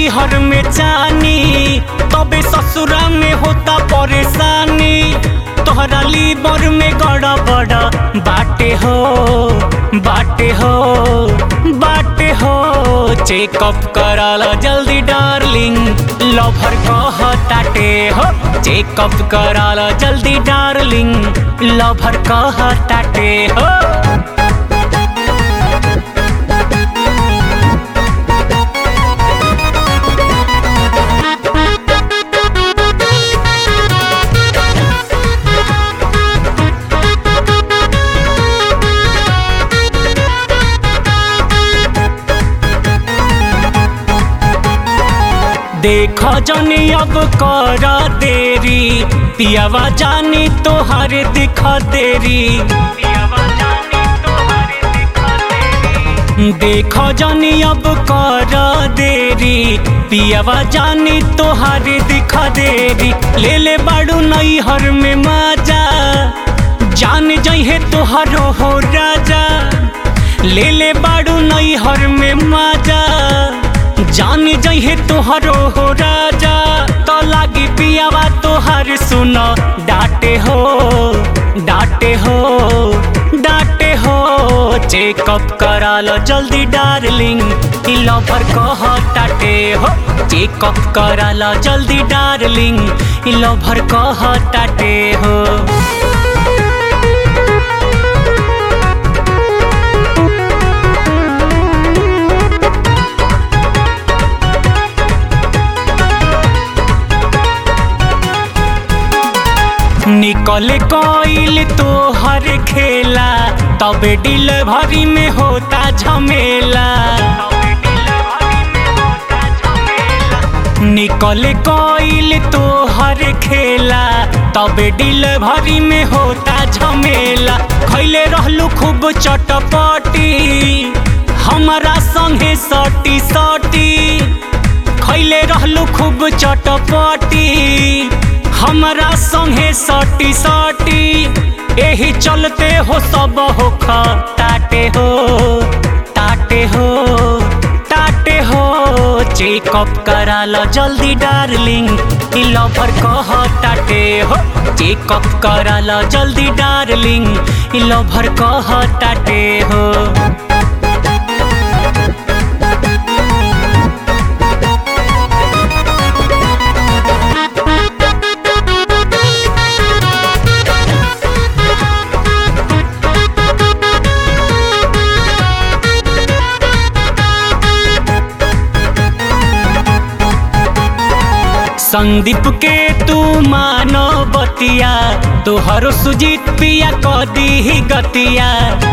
नैहर में जानी तबे ससुरा में होता परेशानी तोहरा लीवर में गड़ा बड़ा बाटे हो बाटे हो बाटे हो चेकअप कराला जल्दी डार्लिंग लवर कहताटे हो चेकअप कराला जल्दी डार्लिंग लवर कहताटे हो देख जनी अब कर देरी पियावा जानी तोहर दिख देरी देख जनी अब कर देरी पियावा जानी तोहर दिख देरी ले ले बाड़ू नैहर में माजा जान जइहे तोहरो हो राजा ले ले बाड़ू नैहर में माजा जान जइहे तोहरो हो राजा तो लागी पियावा तोहर सुन डाटे हो डाटे हो डाटे हो चेकअप करा लो जल्दी डार्लिंग ई लवर कह टाटे हो चेकअप करा लो जल्दी डार्लिंग ई लवर कह टाटे हो निकल कोइल तो हर खेला तबे डिलीवरी में होता झमेला निकल कोइल तो हर खेला तबे डिलीवरी में होता झमेला खैले रहलू खूब चटपटी हमारा संगे सटी सटी खैले रहलू खूब चटपटी हमरा संगे सटी सटी एही चलते हो सब हो ताटे हो ताटे हो ताटे हो चेकअप करा लो जल्दी डार्लिंग ई लवर कह ताटे हो चेकअप करा लो जल्दी डार्लिंग ई लवर कह ताटे हो संदीप के तू मानो बतिया तोहरो सुजीत पिया कदी ही गतिया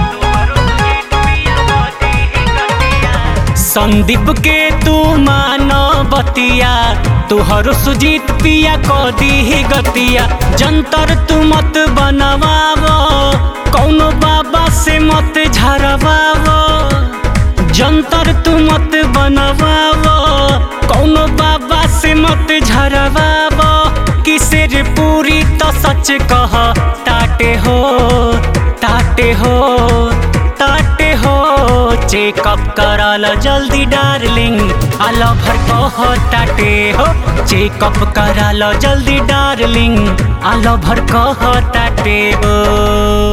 संदीप के तू मानो बतिया तोहरो सुजीत पिया कदी ही गतिया जंतर तू मत बनवावो कौनो बाबा से मत झरवावो जंतर तू मत बनवावो कौनो बाबा से मत झरवावो किसेर पूरी तो सच कह ताटे हो ताटे हो ताटे हो चेकअप करा लो जल्दी डार्लिंग आ लवर कह ताटे हो चेकअप करा लो जल्दी डार्लिंग आ लवर कह ताटे हो